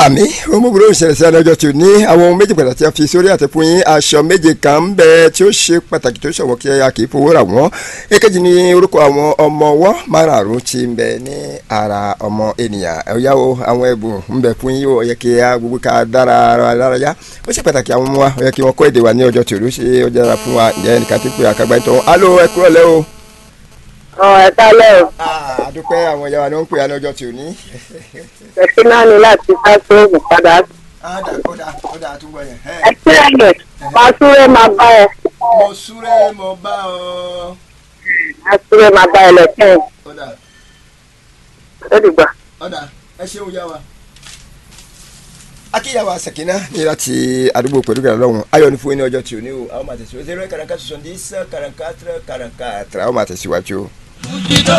àmì ọmọbìnrin òṣèlè sí ọjọ́ tí ò ní àwọn ohun méjì pàtàkì tí a fi sórí àti fún yín aṣọ méje kan ń bẹ tí ó ṣe pàtàkì tó ṣọwọ́ kí a kì í fowó rà wọ́n èkejì ní orúkọ àwọn ọmọ ọwọ́ márààrún tí ń bẹ ní ara ọmọ ènìyàn ẹ̀yà o àwọn ẹ̀bùn ń bẹ fún yín o ó yẹ kí a gbogbo ká dára ara lára yá ó ṣe pàtàkì àwọn ọmọ wa ó yẹ kí wọ́n kọ́ èdè wa ní ọjọ́ tí ò ní ṣe ọjọ́ dára fún wa ǹjẹ́ nìkan ti pè àkàgbà ìtọ́ alo ẹ kúrọ̀ lẹ́ o. ọ ẹ kálẹ̀ o àdúpẹ́ àwọn ìyá wa ni wọ́n ń pè á ní ọjọ́ tí ò ní. ṣèṣin náà ní láti ká sóògùn padà ọ̀dà ọ̀dà ọ̀dà àtúbọ̀ yẹn. ẹ tí ẹ yẹ máa súré máa bá ẹ mo súré mo bá ọ. máa súré máa bá ẹ lẹ́kẹ́ ọ̀dà ó dìgbà. ọ̀dà ẹ ṣeun yá wa. akíyàwó àṣàkínà ní láti àdúgbò pẹ̀lú gàdá lọ́hùn ayọ̀ ní fún yín ní ọjọ́ tí ò ní o àwọn máa tẹ̀síwájú zero eight kàràǹkà soixante dix kàràǹkà kàràǹkà àwọn máa tẹ̀síwájú.